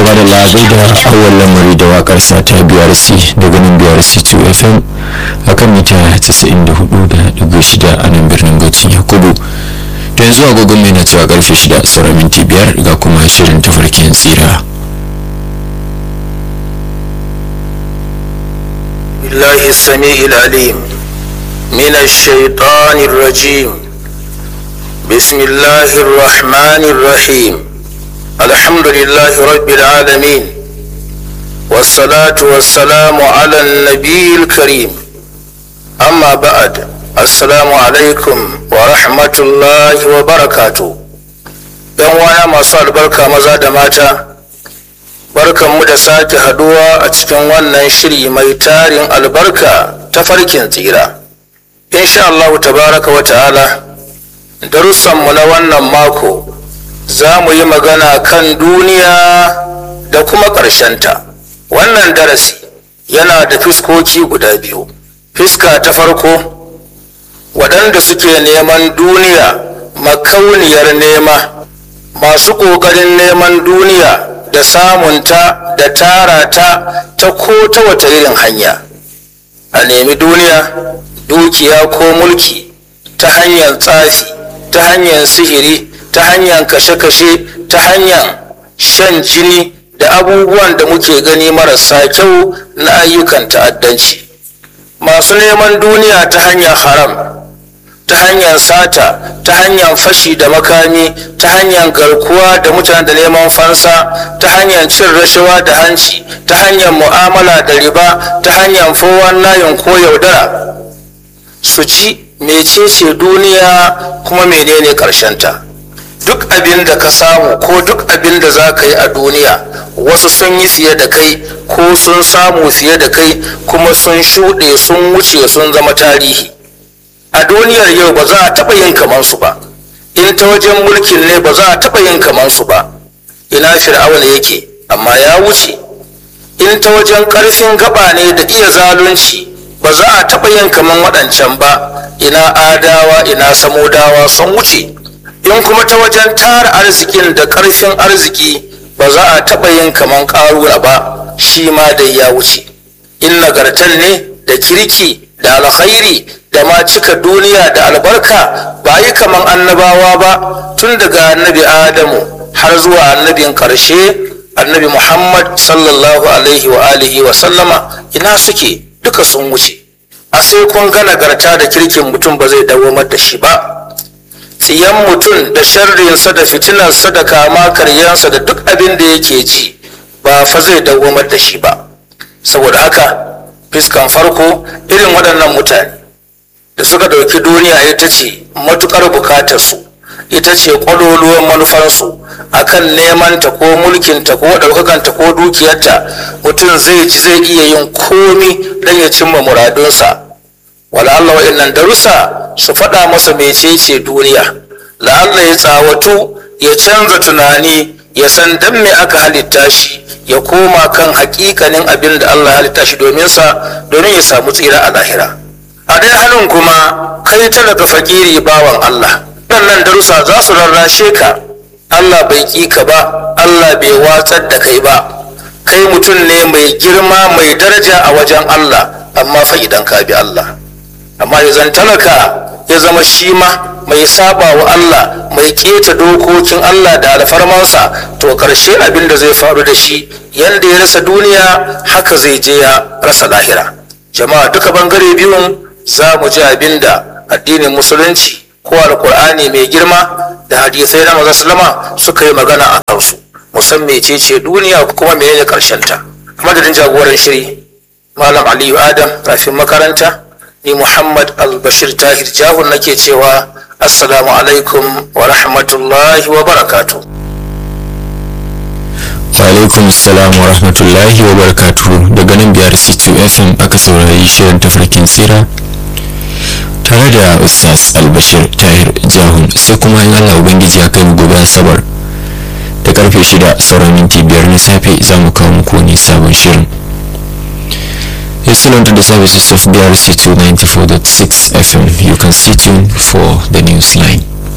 gaba da labai da awon lamari da wakar sata brc daga nan brc 2 fm akan mita 94.6 a nan birnin gautin yakubu da yanzu agogon mai na cewa karfe 6 sauran minti biyar ga kuma shirin tafarkin tsira بالله السميع العليم من الشيطان الرجيم بسم الله الرحمن الرحيم الحمد لله رب العالمين والصلاة والسلام على النبي الكريم أما بعد السلام عليكم ورحمة الله وبركاته ‘Yan wana masu albarka maza da mata’ barkanmu da sake haduwa a cikin wannan shiri mai tarin albarka ta farkin tsira insha Allah tabaraka wa ta'ala darussanmu na wannan mako za mu yi magana kan duniya da kuma ƙarshenta wannan darasi yana da fiskoki guda biyu fiska ta farko waɗanda suke neman duniya makauniyar nema masu ƙoƙarin neman duniya da samunta da tara ta ta ko ta wata irin hanya a nemi duniya dukiya ko mulki ta hanyar tsafi ta hanyar sihiri ta hanyar kashe-kashe ta hanyar shan jini da abubuwan da muke gani marasa kyau na ayyukan ta'addanci masu neman duniya ta hanyar haram ta hanyar sata ta hanyar fashi da makami ta hanyar garkuwa da mutane da neman fansa ta hanyar cin rashawa da hanci ta hanyar mu'amala da riba ta hanyar fowan layin ko yaudara su ci mecece duniya kuma menene ta? duk abin da ka samu ko duk abin da za ka yi a duniya wasu sun yi fiye da kai ko sun samu fiye da kai kuma sun shuɗe sun wuce sun zama tarihi a duniyar yau ba za a taɓa yin kamansu ba in ta wajen mulkin ne ba za a taɓa yin kamansu ba ina fir'auna yake amma ya wuce in ta wajen ƙarfin gaba ne da iya zalunci ba za a taɓa yin kaman waɗancan ba ina adawa ina samodawa sun wuce in kuma ta wajen tara arzikin da ƙarfin arziki ba za a taɓa yin kaman ƙarura ba shi ma dai ya wuce in nagartan ne da kirki da alkhairi da ma cika duniya da albarka ba yi kaman annabawa ba tun daga annabi adamu har zuwa annabin karshe annabi muhammad sallallahu alaihi wa alihi wa sallama ina suke duka sun wuce a sai kun ga nagarta da kirkin mutum ba zai dawamar da shi ba tsiyan mutum da sharrinsa da fitinarsa da kama karyansa da duk abin da yake ji ba fa zai dawamar da shi ba saboda haka fiskan farko irin waɗannan mutane da suka ɗauki duniya ita ce matuƙar bukatarsu ita ce ƙwaloluwan manufarsu akan nemanta ko mulkinta ko ɗaukakanta ko dukiyarta mutum zai ji zai iya yin komi don ya cimma muradunsa wala'alla wa'innan darussa su faɗa masa mecece duniya la'alla ya tsawatu ya canza tunani ya san dan me aka halitta shi ya koma kan hakikanin abin da Allah halitta shi domin sa domin ya samu tsira a lahira a ɗaya hannun kuma kai talaka fakiri bawan Allah waɗannan darussa za su rarrashe ka Allah bai ƙi ka ba Allah bai watsar da kai ba kai mutum ne mai girma mai daraja a wajen Allah amma fa idan ka bi Allah amma ya zan talaka ya zama shi ma mai saba wa Allah mai keta dokokin Allah da alfarmansa to karshe abin da zai faru da shi yanda ya rasa duniya haka zai je ya rasa lahira jama'a duka bangare biyun za mu ji abin da addinin musulunci ko alkur'ani mai girma da hadisai na maza salama suka yi magana a kansu musan mecece duniya kuma menene karshen ta madadin jagoran shiri malam aliyu adam rafin makaranta ni muhammad albashir tahir jahun nake cewa assalamu alaikum wa rahmatullahi wa barakatu alaikum salam wa rahmatullahi wa barakatu daga nan biyar c2 fm aka saurari shirin tafarkin tsira tare da ustaz albashir tahir jahun sai kuma in allah ubangiji ya kai mu gobe asabar da karfe shida sauran minti biyar na safe za mu kawo muku wani sabon shirin Excellent to the services of BRC 294.6 FM. You can stay tuned for the news line.